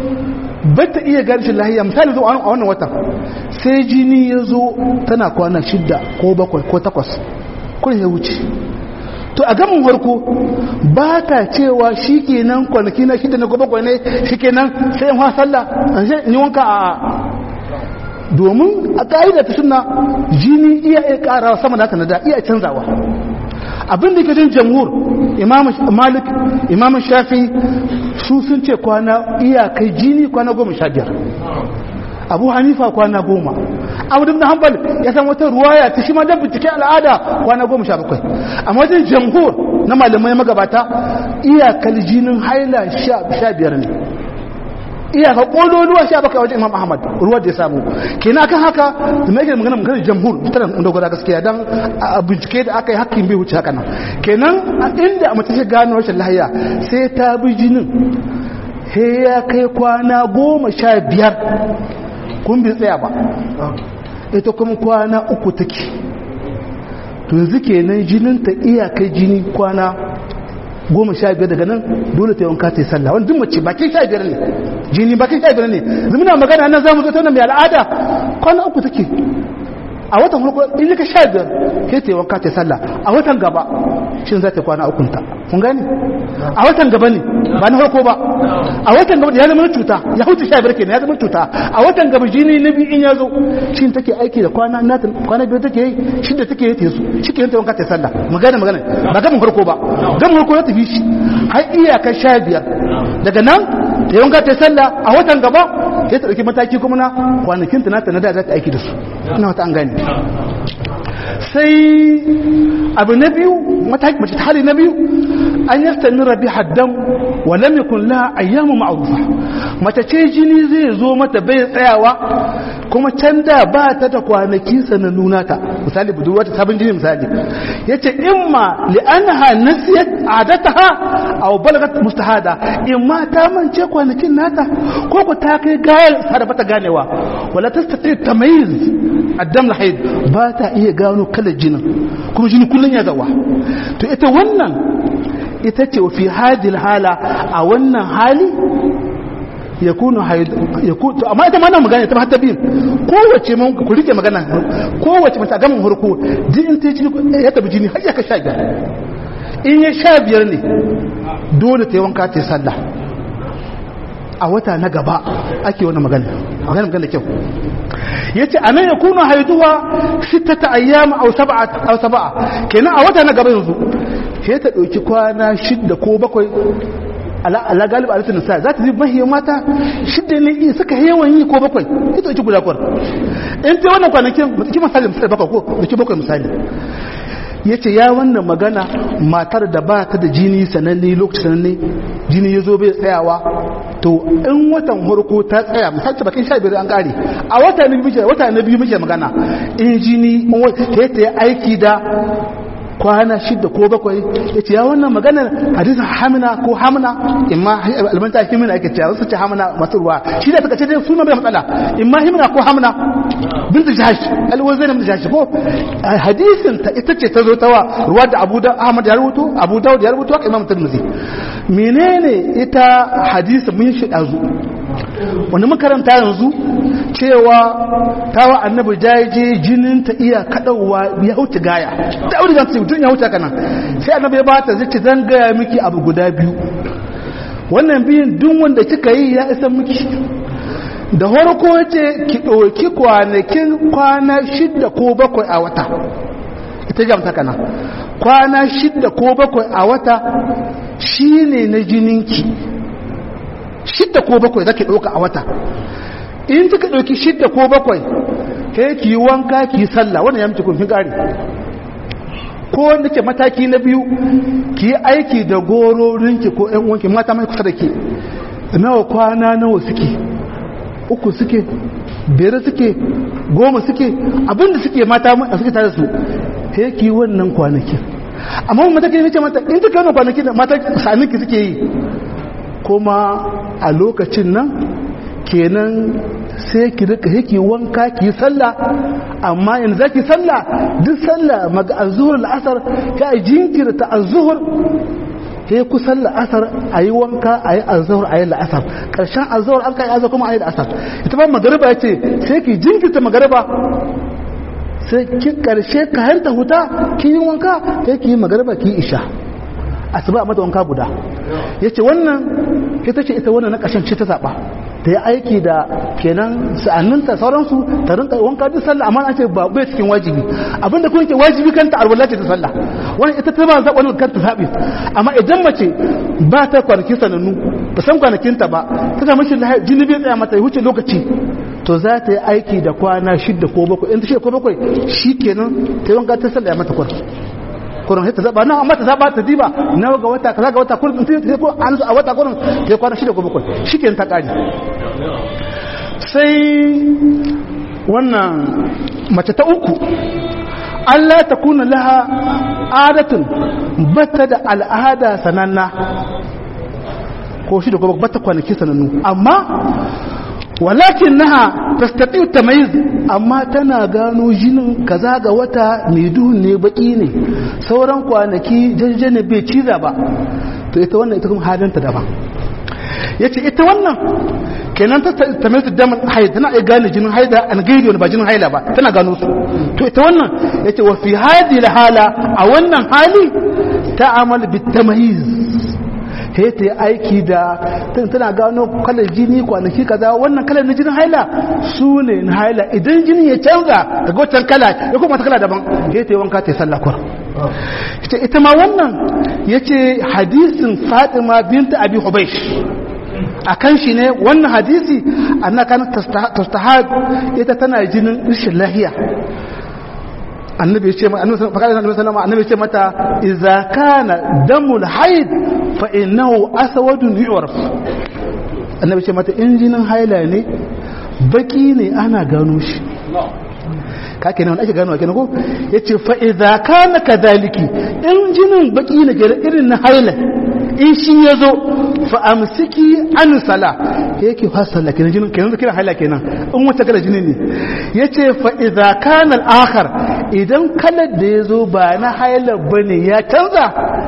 ba ta iya gani shi lahiya misali zo a wannan watan sai jini ya zo tana kwana shidda ko bakwai ko takwas kun ya wuce to a gamin farko ba ta cewa shi kenan kwanaki na shida na gobe kwane shi kenan sai yin sallah an shi ni wanka a domin a ka'ida ta suna jini iya iya karawa sama da haka na da iya canzawa abin da ke jin jamhur imam malik imam shafi su sun ce kwana iyakai jini kwana goma sha biyar abu hanifa kwana goma abu da hanbal ya san wata ruwaya ta shi ma da bincike al'ada kwana goma sha bakwai amma wajen jamhur na malamai magabata iyakar jinin haila sha biyar ne iyaka kololuwa sha bakwai wajen imam ahmad ruwa da ya samu kenan akan haka da mai magana magana jamhur tana da gwada gaskiya dan a bincike da aka yi hakkin bai wuce haka nan kenan inda a mace ta gano rashin lahiya sai ta bi jinin he ya kai kwana goma sha biyar kun bi tsaya ba ita kuma kwana uku take to yanzu kenan jinin ta iyakai jini kwana goma sha biyar daga nan dole ta yanka ta yi sallah wani duk mace bakin sha biyar ne jini bakin sha biyar ne zumuna magana nan zamu zo ta mai al'ada kwana uku take a watan farko in ka sha biyar sai ta yanka ta yi sallah a watan gaba shin za ta kwana ukun ta kun gani a watan gaba ne ba na farko ba a watan gaba da ya zama cuta ya huce sha biyar kenan ya zama cuta a watan gaba jini na biyu in ya zo shin take aiki da kwana na kwana biyar take yi shi da take yi ta su shi ke ta wanka ta sallah magana magana ba gamin farko ba gamin farko ya tafi shi har iyakar sha biyar daga nan ta yanka ta sallah a watan gaba sai ta ɗauki mataki kuma na kwanakin ta nata na da za ta aiki da su ina wata an gane sai abu na biyu mataki mace ta hali na biyu an yastamira bi haddan wa lam yakun laha ayyamu ma'rufa mace ce jini zai zo mata bai tsayawa kuma can da ba ta da kwanaki sanannu nata misali budurwa ta sabon jini misali yace imma li annaha nasiyat adataha aw balagat mustahada imma ta mance kwanakin nata ko ko ta kai gayar sada bata ganewa wala tastati tamyiz addam lahid ba ta iya gano kalar jinin kuma jini kullun ya zawa to ita wannan ita ce fi hadil hala a wannan hali ya kunu to amma ita mana magana ta hatta biyu kowace mun ku rike magana kowace mata gamin harko jinin ta jini ya tabi jini har ya ka sha biyar in ya sha biyar ne dole ta yi wanka ta yi sallah a wata na gaba ake wani magana magana magana kyau ya ce a nan ya kuna haiduwa sittata ayyama au saba'a kenan a wata na gaba yanzu sai ta ɗauki kwana shidda ko bakwai ala galiba a litinin sa za ta zai mahiyar mata shidda ne iya suka yawan yi ko bakwai sai ta ɗauki guda kwar in ta wannan kwanakin ki misali misali bakwai ko da ki bakwai misali ya ce ya wannan magana matar da ba ta da jini sananne lokaci sananne jini ya zo bai tsayawa to in watan harko ta tsaya misali bakin sha biyar an kare a wata na biyu wata na biyu muke magana in jini ta yi aiki da kwana shida ko bakwai ya ce ya wannan maganar hadisin hamina ko hamina imma albanta himina ake cewa wasu ce hamina masu ruwa shi da suka ce dai suna bai matsala imma himina ko hamina bintu jahash alwazai na jahash ko hadisin ta ita ce ta zo ta wa ruwa da abu da ahmad ya rubuto abu dawud ya rubuto imam tirmidhi menene ita hadisin mun shi dazu wani makaranta yanzu cewa tawa annabi jaje jinin ta iya kadawa ya huce gaya da aure zan ce mutum ya huce kana sai annabi ya bata zai ce zan gaya miki abu guda biyu wannan biyun duk wanda kika yi ya isa miki da farko ce ki ɗauki kwanakin kwana shidda ko bakwai a wata ita jamta kana kwana shidda ko bakwai a wata shine na jininki shidda ko bakwai zaki ɗauka a wata in kika ɗauki shidda ko bakwai kai ki yi wanka ki yi sallah wannan ya miki kun gari ko wanda ke mataki na biyu ki yi aiki da gororinki ko ƴan uwanki mata mai kusa da ke nawa kwana nawa suke uku suke biyar suke goma suke abinda suke mata suke tare su sai ki yi wannan kwanakin amma wani mataki ne ce mata in kika wannan kwanakin da mata saninki suke yi kuma a lokacin nan kenan sai ki rika yake wanka ki sallah amma yanzu zaki sallah duk sallah maga azhur al-asr ka jinkirta azhur sai ku sallah asar ayi wanka ayi azhur ayi al-asr karshen azhur an kai azhur kuma ayi al-asr ita ba magriba yace sai ki jinkirta magriba sai ki karshe ka hanta huta ki yi wanka sai ki yi magriba ki isha asuba mata wanka guda yace wannan ita ce ita wannan na ƙashin ce ta zaɓa ta yi aiki da kenan sa'anninta sauransu ta rinka wanka duk sallah amma an ce ba bai cikin wajibi abinda kuma ke wajibi kanta arwala ce ta sallah wannan ita ta ba za wannan kanta sabi amma idan mace ba ta kwanaki sanannu ba san kwanakinta ba ta samu shi jini bai tsaya mata ya wuce lokaci to za ta yi aiki da kwana shidda ko bakwai in ta shida ko bakwai shi kenan ta yi wanka ta sallah ya mata kwan kurin sai ta zaba na amma ta zaba ta diba na ga wata kaza ga wata kurin ta yi ko an a wata kurin ta kwana shida ko bakwai shi kenan ta kare sai wannan mace ta uku Allah ta kuna laha adatun bata da al'ada sananna ko shi da kuma bata kwanaki sanannu amma walakin naha tastati tamayiz amma tana gano jinin kaza ga wata mai duhun ne baki ne sauran kwanaki jajjane bai ciza ba to ita wannan ita kuma halinta daban yace ita wannan kenan ta tamayiz daman haid tana iya gane jinin haida an gairi wani ba jinin haila ba tana gano su to ita wannan yace wa fi hadi hala a wannan hali ta'amal bit tamayiz sai ta yi aiki da tana gano kalar jini kwanaki kaza wannan kalar na jinin haila su ne na haila idan jini ya canza daga wancan kala ya kuma ta kala daban sai ta yi wanka ta yi sallakwar ita ma wannan ya ce hadisin fatima binta abi hubaish a kan shi ne wannan hadisi anna kan tastahad ita tana jinin rashin lahiya annabi ce annabi ce mata idza kana damul haid fa innahu aswadun yu'raf annabi ce mata injinin haila ne baki ne ana gano shi ka kenan wanda ake gano kenan ko yace fa idza kana kadhaliki injinin baki ne gare irin na haila in shi yazo fa amsiki an sala yake fasala kenan jinin kenan kiran haila kenan in wata kala jini ne yace fa idza kana al-akhar idan kalar da yazo ba na haila bane ya canza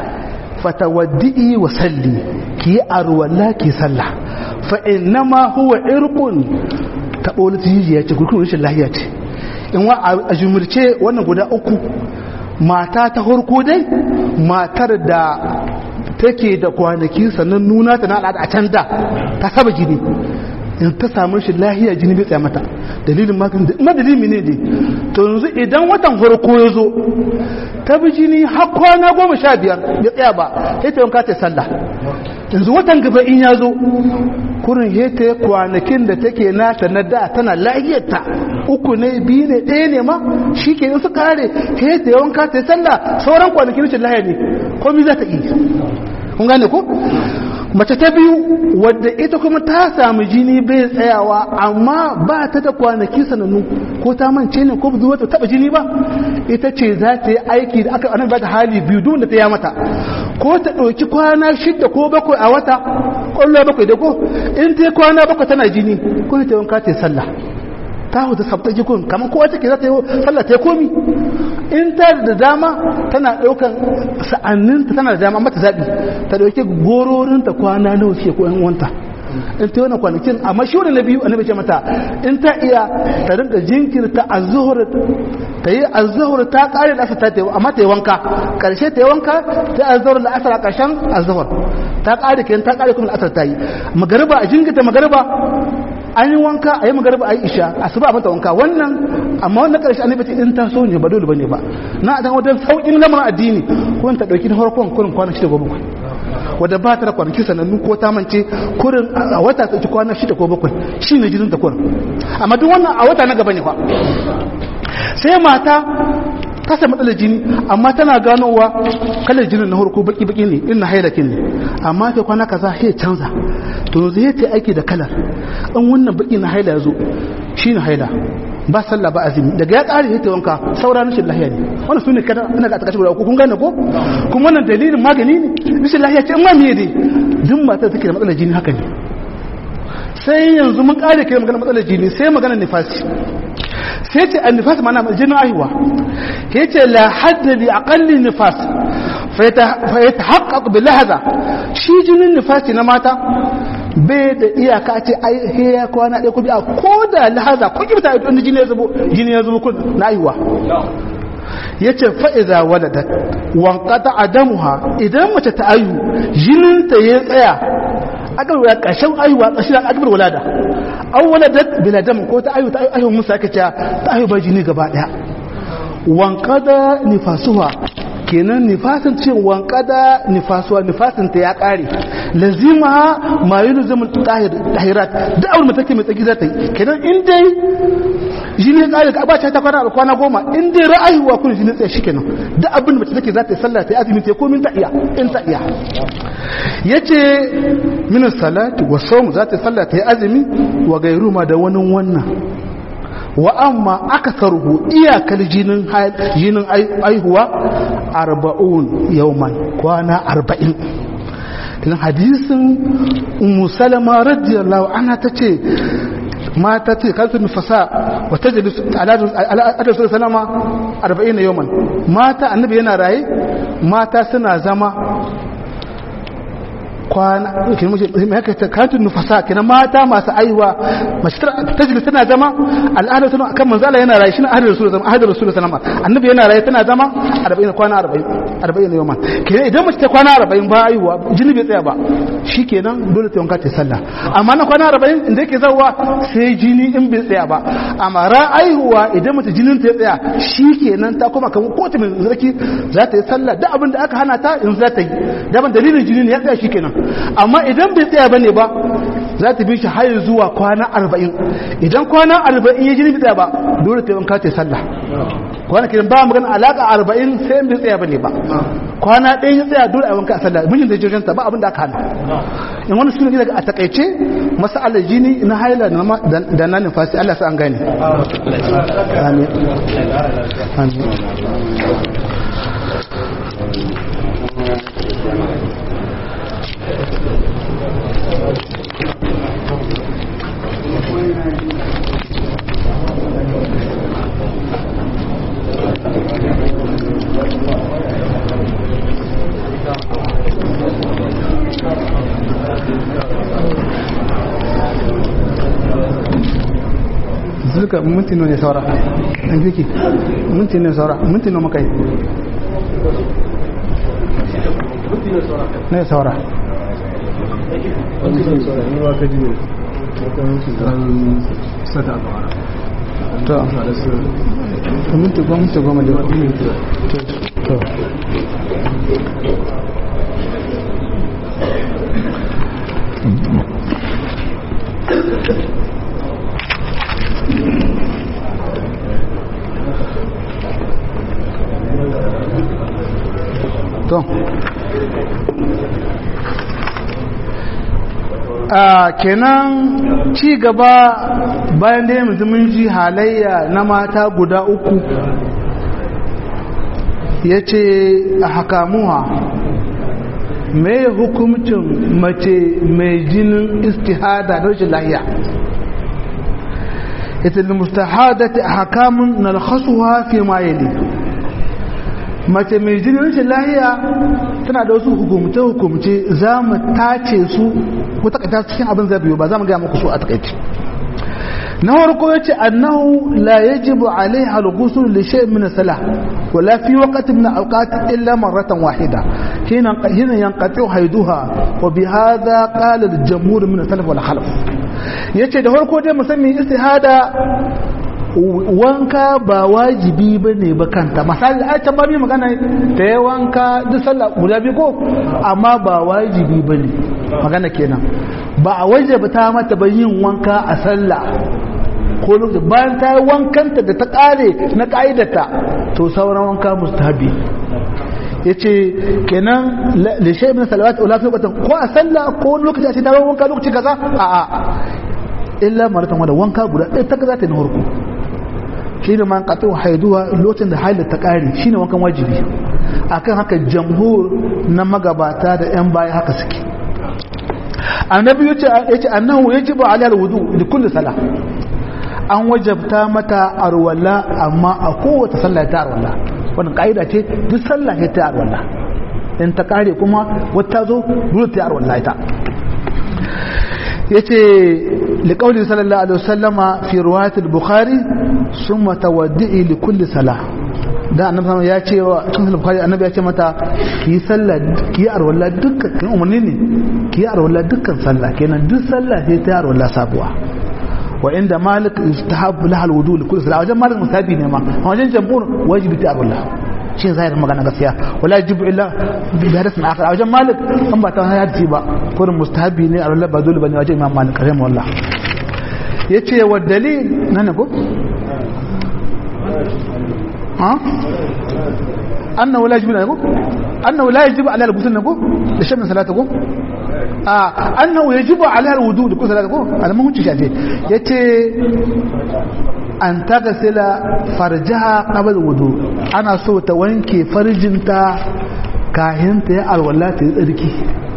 fatawaddi'i wa salli ki arwala ki salla fa innama huwa irqun tabo jijiya ce gurkun rashin lahiya ce in wa a jumurce wannan guda uku mata ta harko dai matar da take da kwanaki sannan nuna ta na al'ada a can da ta saba jini in ta samu shi lahiya jini bai tsaya mata dalilin maganin da ina dalilin ne dai to yanzu idan watan farko ya zo ta bi jini har kwana goma sha biyar ya tsaya ba sai ta yanka ta sallah yanzu watan gaba in ya zo kurin ya ta kwanakin da take nata na da tana lahiyarta uku ne biyu ne ɗaya ne ma shi ke su kare ya ta yanka ta sallah sauran kwanakin rashin lahiya ne komai za ta iya kun gane ko mace ta biyu wadda ita kuma ta samu jini bai tsayawa amma ba ta da kwanaki sanannu ko ta mance ne ko zuwa ta taba jini ba ita ce za ta yi aiki da aka anan ba ta hali biyu duk da ta ya mata ko ta ɗauki kwana shida ko bakwai a wata ƙwallo bakwai da ko in ta yi kwana bakwai tana jini ko ta wanka ta yi sallah ta huta sabta jikun kamar kowa take za ta yi sallah ta yi komi in ta da dama tana ɗaukan sa'anninta tana da dama mata zaɓi ta ɗauki gororinta kwana nawa ce ko wanta in ta yi wani kwanakin amma shi wani na biyu annabi ce mata in ta iya ta rinka jinkirta azuhur ta yi azuhur ta ƙare da ta ta amma ta yi wanka ƙarshe ta yi wanka ta yi azuhur da asar a ƙarshen azuhur ta ƙare kenan ta ƙare kuma da asar ta yi magariba a jinkirta magariba an yi wanka a yi magarba a yi isha a su ba mata wanka wannan amma wannan karshe annabi ce in ta so ne ba dole bane ba na dan wajen saukin lamarin addini ko ta dauki na farkon kurin kwana shida ko bakwai wadda ba ta da kwanaki sanannu ko ta mance kurin a wata ta ci kwana shida ko bakwai shi ne jinin ta kurin amma duk wannan a wata na gaba ne fa sai mata ta sami matsalar jini amma tana ganowa kalar jinin na harko baki-baki ne ina hailakin ne amma ta kwana kaza ya canza to zai ta aiki da kalar in wannan baki na haila ya zo shi ne haila ba sallah ba azumi daga ya ƙari ta wanka saura rashin lahiya ne wannan su ne kada ina ga takashin guda kun gane ko kuma wannan dalilin magani ne rashin lahiya ce in ma miye dai duk matar take da matsalar jini haka ne sai yanzu mun ƙare kai magana matsalar jini sai magana nifasi sai ce an nifas mana jinin aihuwa ya ce la hadda li aqalli nifas fa yatahaqqaq bi lahaza shi jinin nifasi na mata bai da iyaka ce ai he ya kwana ɗaya ko biya ko da lahaza ko kibta idan jini ya zubo jini ya zubo kun na aihuwa yace fa idza waladat wanqata adamuha idan mace ta aihu jinin ta ya tsaya akbar wala ƙarshen aihuwa ƙarshen akbar walada awwaladat bila dam ko ta ayu ta ayu musa aka ce ta ayu ba jini gaba daya wankada nifasuha kenan nifasin ce wankada nifasuwa nifasin ta ya kare lazima ma yulzamu tahirat da abin da take mai tsaki za ta yi kenan in dai jini ya kare ka ba ta kwana a kwana goma in dai ra'ayuwa kun jini tsaye shi kenan da abin da take za ta yi sallah ta yi azumi ta yi komin ta iya in ta iya yace min salati wa sawm za ta yi sallah ta yi azumi wa gairu ma da wani wannan wa amma aka sarhu iyakar jinin jinin aihuwa arba'un yawman kwana arba'in dan hadisin ummu salama radiyallahu anha tace mata ce kansu nufasa wa tajlis ala ala salama 40 yawman mata annabi yana raye mata suna zama kwana kenan mace mai haka ta kantun nufasa kenan mata masu aiwa mace ta jili tana zama al'ada tana kan manzo Allah yana rayu shi na ahadin rasul zama ahadin rasul sallama annabi yana rayu tana zama 40 kwana 40 40 yau ma kenan idan mace ta kwana 40 ba aiwa jini bai tsaya ba shikenan dole ta wanka ta sallah amma na kwana 40 inda yake zawa sai jini in bai tsaya ba amma ra aihuwa idan mace jinin ta ya tsaya shikenan ta koma kan kotu mai zarki za ta yi sallah da abin da aka hana ta in za ta yi daban dalilin jini ne ya tsaya shikenan amma idan bai tsaya bane ba za ta bi shi har zuwa kwana arba'in idan kwana arba'in ya jini bai tsaya ba dole ta wanka ta yi sallah kwana kiran ba magana alaka arba'in sai bai tsaya bane ba kwana ɗaya ya tsaya dole a wanka a sallah mijin da jirgin ta ba abin da aka hana in wani suna daga a takaice masalar jini na haila da na nufasi Allah sa an gane amin amin zuka minti ne saura ɗan fiki minti ne saura minti ne makai ne saura to minti goma minti goma da to to a kenan ci gaba bayan da yanzu mun ji halayya na mata guda uku ya ce a hakamuwa mai hukumcin mace mai jinin istihada da rashin lahiya ita da mustahadati a hakamun na alhassuwa fi mayeli mace mai jinin rashin lahiya tana da wasu hukumce-hukumce za mu tace su ko takaita cikin abin zai biyu ba za mu gaya muku su a takaici na farko ya ce annahu la yajibu alaiha al-ghusl li shay' min salah wala fi waqtin min awqat illa marratan wahida hina hina yanqati haiduha wa bi hadha qala al-jamhur min salaf wal khalaf yace da farko dai musamman istihada wanka ba wajibi ba ne ba kanta misali a can babi magana ta yi wanka duk sallah guda biyu ko amma ba wajibi ba ne magana kenan ba a wajaba ta mata ba yin wanka a sallah ko lokaci bayan ta yi wankanta da ta kare na ka'idata to sauran wanka mustahabi ya ce kenan da shi ibn salawat ula fi ko a sallah ko lokaci a ce ta wanka lokaci kaza a a illa maratan wanda wanka guda ɗaya ta za ta yi na harko shi ne man ƙato haiduwa lokacin da haila ta ƙari shi ne wankan wajibi akan haka jamhur na magabata da 'yan baya haka suke annabi ya ce annahu ya ji ba aliyar wudu da kulle sala an wajabta mata arwala amma a kowace sallah ta arwala wannan ka'ida ce duk sallah ya ta arwala in ta kare kuma wata zo dole ta arwala ita yace liqauli sallallahu alaihi wasallama fi riwayat al-bukhari summa tawaddi li kulli salah da annabi ya ce wa cikin sahih bukhari annabi ya ce mata ki sallah ki arwala dukkan umarni ne ki arwala dukkan sallah kenan duk sallah sai ta arwala sabuwa wa inda malik yustahabu laha alwudu li kulli salat wajen malik musabi ne ma a wajen jamhur wajibi ta arwalla shi zahirin magana gaskiya wala yajibu illa bi hadasin akhar a wajen malik an ba ta hadisi ba kurin mustahabi ne arwalla ba dole bane wajen imam malik rahimahullah wallah yace wa dalil nan ko ha annahu la yajibu ko annahu la yajibu ala al-ghusl ko da shan salata ko a annahu yajibu ala al-wudu da salata ko alamun hunci shafe yace an tagasila farjaha qabla wudu ana so ta wanke farjinta kahin ta ya alwala ta yi tsarki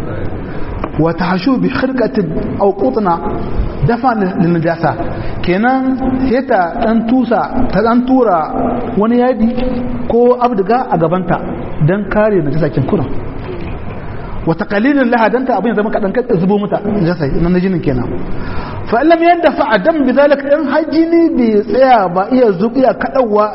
wa tahshu bi khirqatin aw qutna dafa lin najasa kenan sai ta dan tusa ta dan tura wani yadi ko abdiga a gabanta dan kare najasa kin kuran wa taqalilin laha dan ta abin zama kadan kai zubo mata najasa nan jinin kenan fa lam yadfa adam bidalika in hajjini bi tsaya ba iya zubiya kadawa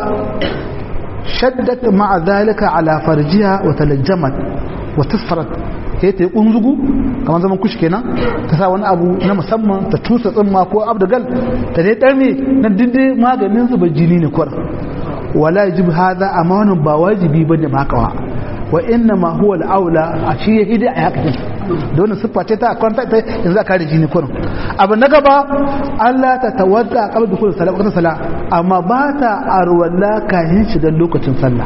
shaddat ma'a zalika ala farjiha wa talajjamat wa tasfarat sai ta yi kunzugu kamar zaman kushi kenan ta sa wani abu na musamman ta tusa tsimma ko abdagal ta dai ɗarme na dindin maganin zuba jini ne kwar wala yajib hadha amma wannan ba wajibi bane ma kawa wa inna ma huwa al-aula a shi ya hidi a hakakin da wannan siffa ce ta kwanta ta yanzu za ka da jini kurin abu na gaba Allah ta tawadda qabla dukul salat waqtin salat amma ba ta arwalla kayan shiga lokacin sallah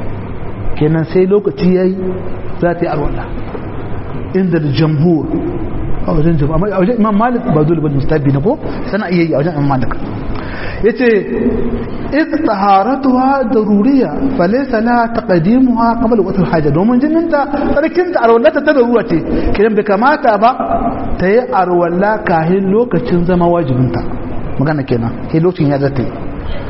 kenan sai lokaci yayi za ta yi arwalla inda jamhur a wajen jamhur a wajen imam malik ba dole bane mustabi ne ko sana iya yi a wajen imam malik yace id taharatuha daruriya falaysa la taqdimuha qabla waqt al-haja domin jininta sarkin ta arwallata ta darura ce kidan bai kamata ba ta yi arwalla kahin lokacin zama wajibinta magana kenan sai lokacin ya zata yi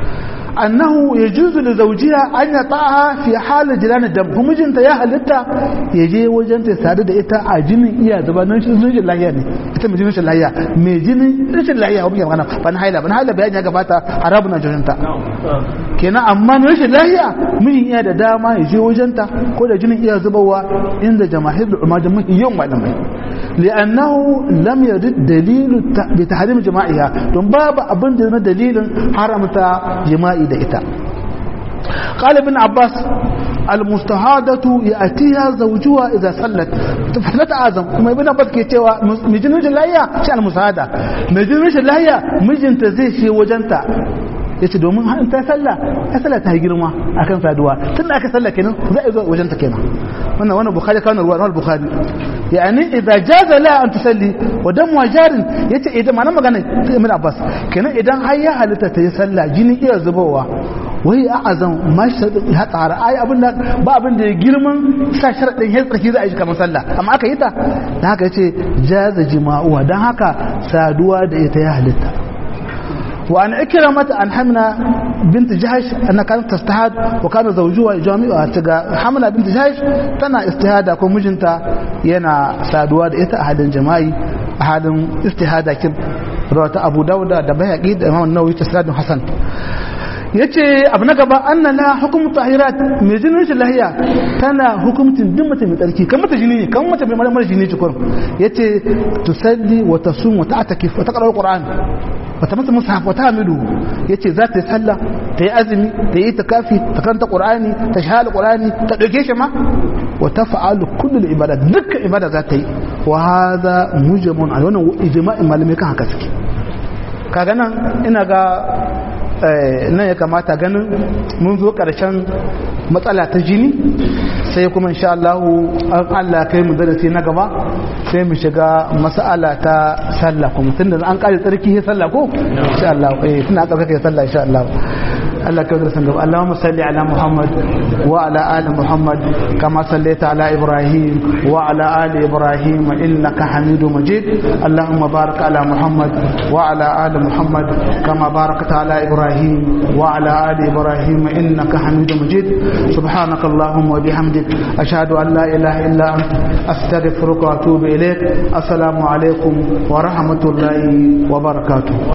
annahu yajuzu li zawjiha an yata'a fi hal jiran dam kuma mijinta ya halitta ya je wajen ta sadu da ita a jinin iya zuba nan shi jinin lahiya ne ita mai jinin lahiya mai jinin rashin lahiya wani magana ban haila ban haila bayani ya gabata harabu na jininta kenan amma mai rashin lahiya mijin iya da dama ya je wajen ta ko da jinin iya zubawa inda jama'ir da umma da yawan malamai li'annahu lam yarid dalilu bi tahrim jama'iha don babu abin da na dalilin haramta jima'i da ita قال ابن عباس المستهادة يأتيها زوجها إذا صلت فلا أعظم كما ابن عباس كي تيوا مجن وجه الله شأن المساعدة مجن وجه الله مجن تزي شي وجنتا yace domin in ta sallah ta sallah ta girma akan saduwa tun da aka sallah kenan za a zo wajen ta kenan wannan wannan bukhari kana ruwa wannan bukhari yani idza jaza la an tusalli wa dam wajarin yace idan ma magana ta ibn abbas kenan idan har ya halitta ta yi sallah jini iya zubowa wai a azam ma ya tsara ai abin da ba abin da ya girman sa sharadin ya tsarki za a yi kamar sallah amma aka yi ta dan haka yace jaza jima'uwa dan haka saduwa da ita ya halitta وعن إكرمة عن حمنا بنت جهش أنها كانت تستهاد وكان زوجها جامعها تقى حمنا بنت جهش تنا استهادة كون مجنتا ينا سادواد إتا أحد جماعي أحد استهادة كب رواه أبو داود دبها أكيد إمام النووي تسراد حسن yace abu na gaba anna la hukum tahirat mai jinin shi lahiya tana hukumcin duk mace mai tsarki kan mata jini kan mace mai mara jini ci kurum yace tusalli wa tasum wa ta'takif wa taqra alquran wa tamassa mushaf wa tahmidu yace za ta yi sallah ta yi azumi ta yi takafi ta karanta qur'ani ta shahada qur'ani ta dauke shi ma wa taf'alu kullu al-ibadat dukkan ibada za ta yi wa hadha mujmun a wannan ijma'in malamai kan haka suke kaga nan ina ga nan ya kamata ganin mun zo ƙarshen matsala ta jini sai kuma insha Allah an Allah kai mu darasi na gaba sai mu shiga mas'ala ta sallah kuma tunda an kare tsarki sai sallah ko insha Allah eh tunda aka kai sallah insha Allah Allah kai darasin gaba Allahumma salli ala Muhammad wa ala ali Muhammad kama sallaita ala Ibrahim wa ala ali Ibrahim innaka Hamidum Majid Allahumma barik ala Muhammad wa ala ali Muhammad kama barakta ala Ibrahim wa ala ali Ibrahim innaka Hamidum Majid سبحانك اللهم وبحمدك أشهد أن لا إله إلا أنت أستغفرك وأتوب إليك السلام عليكم ورحمة الله وبركاته